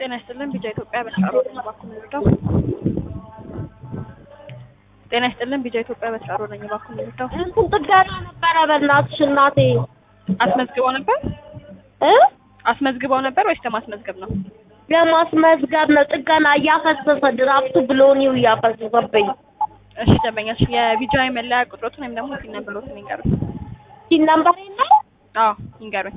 ጤና ይስጥልን ቢጃ ኢትዮጵያ በተጫሮ ነኝ እባክዎ የሚረዳው ጤና ይስጥልን ቢጃ ኢትዮጵያ በተጫሮ ነኝ እባክዎ የሚረዳው እንትን ጥገና ነበረ በእናትሽ እናቴ አስመዝግበው ነበር እ አስመዝግበው ነበር ወይስ ለማስመዝገብ ነው? ለማስመዝገብ ነው ጥገና እያፈሰሰ ድራፍቱ ብሎኒው እያፈሰሰብኝ እሺ ደንበኛሽ የቢጃ መለያ ቁጥሮትን ወይም ደግሞ ሲን ነምበሮትን ይንገሩኝ። ሲን ነምበር የለም አዎ ይንገሩኝ።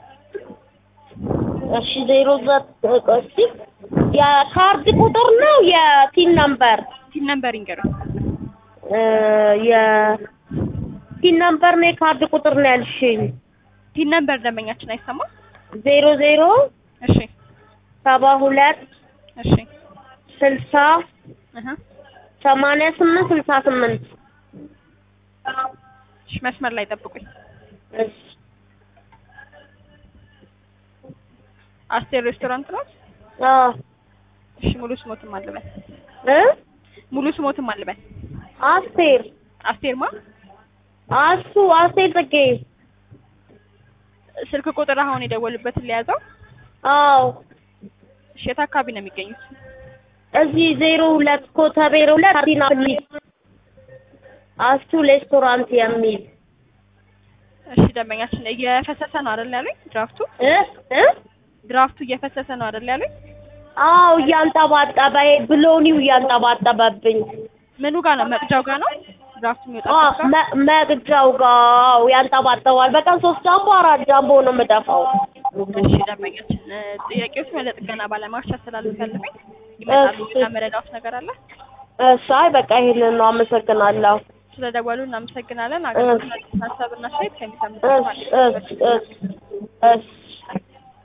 እሺ ዜሮ ዘጠኝ የካርድ ቁጥር ነው የቲን ነምበር ሲን ነምበር ይንገሩኝ። እ የቲን ነምበር ነው የካርድ ቁጥር ነው ያልሽኝ ሲን ነምበር ደንበኛችን አይሰማ? ዜሮ ዜሮ እሺ ሰባ ሁለት እሺ ስልሳ እህ ሰማንያ ስምንት ስልሳ ስምንት እሺ መስመር ላይ ጠብቁኝ። እሺ አስቴር ሬስቶራንት ነው? አዎ እሺ ሙሉ ስሞትም አልበል እ ሙሉ ስሞትም አልበል አስቴር አስቴር ማ አሱ አስቴር ጽጌ ስልክ ቁጥር አሁን የደወሉበትን ሊያዘው አዎ እሺ የት አካባቢ ነው የሚገኙት? እዚህ ዜሮ ሁለት ኮተቤ ዜሮ ሁለት ካርዲና ፕሊዝ አሱ ሬስቶራንት የሚል እሺ ደንበኛችን እየፈሰሰ ነው አይደል ያሉኝ? ድራፍቱ እ እ ድራፍቱ እየፈሰሰ ነው አይደል ያሉኝ? አዎ እያንጠባጠበ ይሄ ብሎኒው እያንጠባጠበብኝ ምኑ ጋር ነው? መቅጃው ጋር ነው ድራፍቱ አዎ የሚወጣበት ጋር? መ- መቅጃው ጋር አዎ ያንጠባጠባል በቀን ሶስት ጃምቦ አራት ጃምቦ ነው የምደፋው እሺ ደንበኛችን እ ጥያቄዎችን ወደ ጥገና ባለሙያዎች አስተላልፋለሁኝ። ይመጣሉ እሺ። እና መረዳት ነገር አለ? እሺ አይ በቃ ይሄንን ነው አመሰግናለሁ ስለደወሉ እናመሰግናለን። አገልግሎት ሀሳብና አስተያየት ከሚሰሙት እሺ እሺ እሺ እሺ